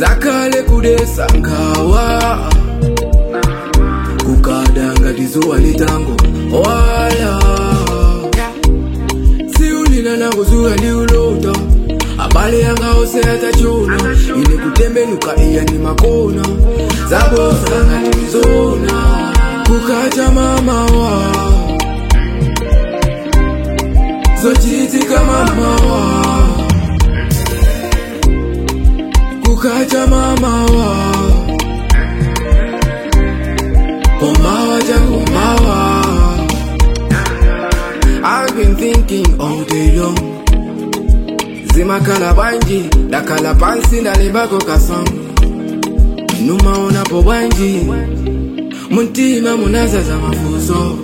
zakale kudesa nkawa kukada ngati zuwa litango wala siulila nakuzuka ndiulota abale yanga ose atachona ine kutembenuka iya ni makona zabosa ngati mizona kukacha mamawa zochitika mamawa kukacha mamawa kumawa chakumawa I've been thinking all day long zimakhala bwanji ndakhala pansi ndalembako kasong numaonapo bwanji muntima munazaza mafuso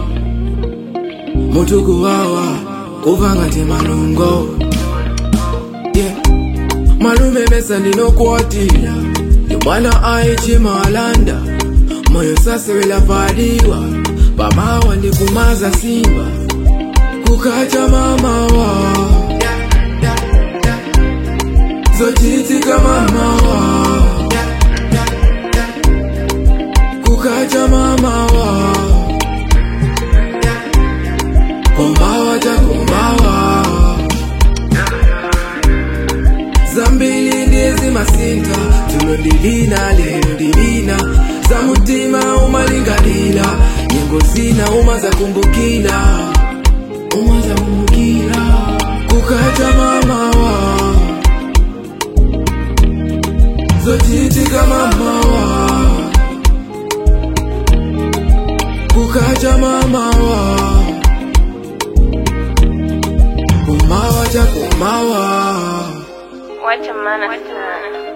mutukuwawa kuva ngati malungo yeah. malume mesa ndinokuwatira yomwana aichimalanda moyo sasewela padiwa pamawa ndikumaza simba kukacha mamawa zochitika mamawa kukacha mamawa kumawa chakumawa zambili ndizi masinta tunondilina lero ndilina za mutima umalingalila nyengo zina uma za kumbukila uma za kumbukila kukacha mamawa zochitika mamawa kukacha mamawa kumawa cha kumawa Wacha maana sana.